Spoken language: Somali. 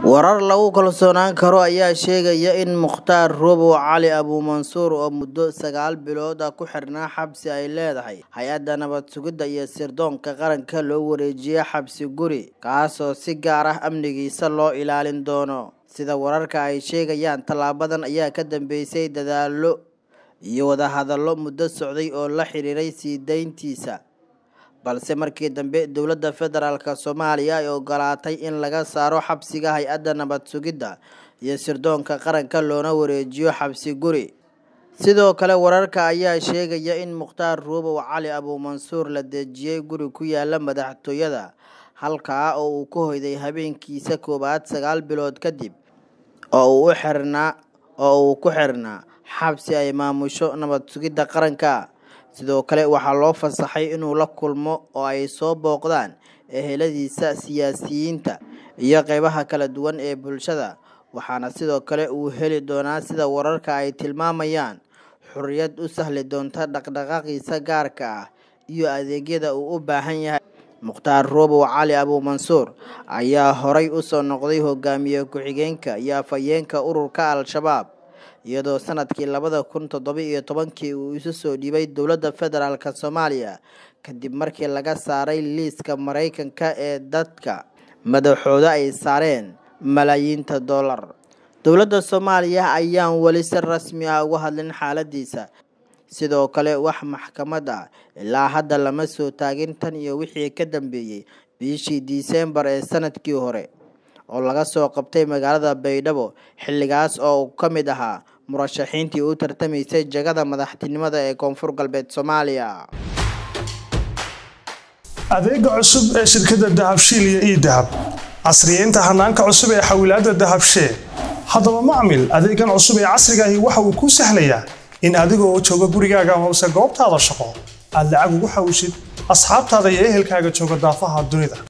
Warar lagu kalsoonaan karo ayaa sheegaya in Mukhtaar Robow Cali Abuumansuur oo muddo sagaal bilood ah ku xirnaa xabsi ay leedahay hay-adda nabad sugidda iyo sirdoonka qaranka loo wareejiyay xabsi guri kaasoo si gaar ah amnigiisa loo ilaalin doono sida wararka ay sheegayaan tallaabadan ayaa ka dambeysay dadaallo iyo wadahadallo muddo socday oo la xiriiray sii dayntiisa balse markii dambe dowladda federaalk soomaaliya ay ogolaatay in laga saaro xabsiga hay-adda nabad sugidda iyo sirdoonka qaranka loona wareejiyo xabsi guri sidoo kale wararka ayaa sheegaya in mukhtaar robow cali abuumansuur la dejiyey guri ku yaala madaxtooyada halkaa oo uu ku hoyday habeenkiisa koowaad sagaal bilood kadib oo uu u xirnaa oo uu ku xirnaa xabsi ay maamusho nabad sugidda qaranka sidoo kale waxaa loo fasaxay inuu la kulmo oo ay soo booqdaan eheladiisa siyaasiyiinta iyo qeybaha kala duwan ee bulshada waxaana sidoo kale uu heli doonaa sida wararka ay tilmaamayaan xorriyad u sahli doonta dhaqdhaqaaqiisa gaarka ah iyo adeegyada uu u baahan yahay mukhtaar robow cali abuumansuur ayaa horay usoo noqday hogaamiye ku-xigeenka iyo afhayeenka ururka al-shabaab iyadoo sanadkii labada kun toddoba iyo tobankii uu isu soo dhiibay dowladda federaalk soomaaliya kadib markii laga saaray liiska maraykanka ee dadka madaxooda ay saareen malaayiinta dollar dowladda soomaaliya ayaan weli si rasmi ah uga hadlin xaaladiisa sidoo kale wax maxkamad ah ilaa hadda lama soo taagin tan iyo wixii ka dambeeyey bishii disembar ee sanadkii hore oo laga soo qabtay magaalada baydhabo xilligaas oo uu ka mid ahaa murashaxiintii u tartamaysay jagada madaxtinimada ee koonfur galbeed soomaaliya adeega cusub ee shirkadda dahabshiil iyo ii dahab casriyeynta hanaanka cusub ee xawilaadda dahabshee haddaba macmil adeegan cusub ee casrigaahi waxa uu kuu sahlayaa in adigoo jooga gurigaaga amase goobtaada shaqo aad lacag ugu xawishid asxaabtaada iyo ehelkaaga jooga daafaha dunida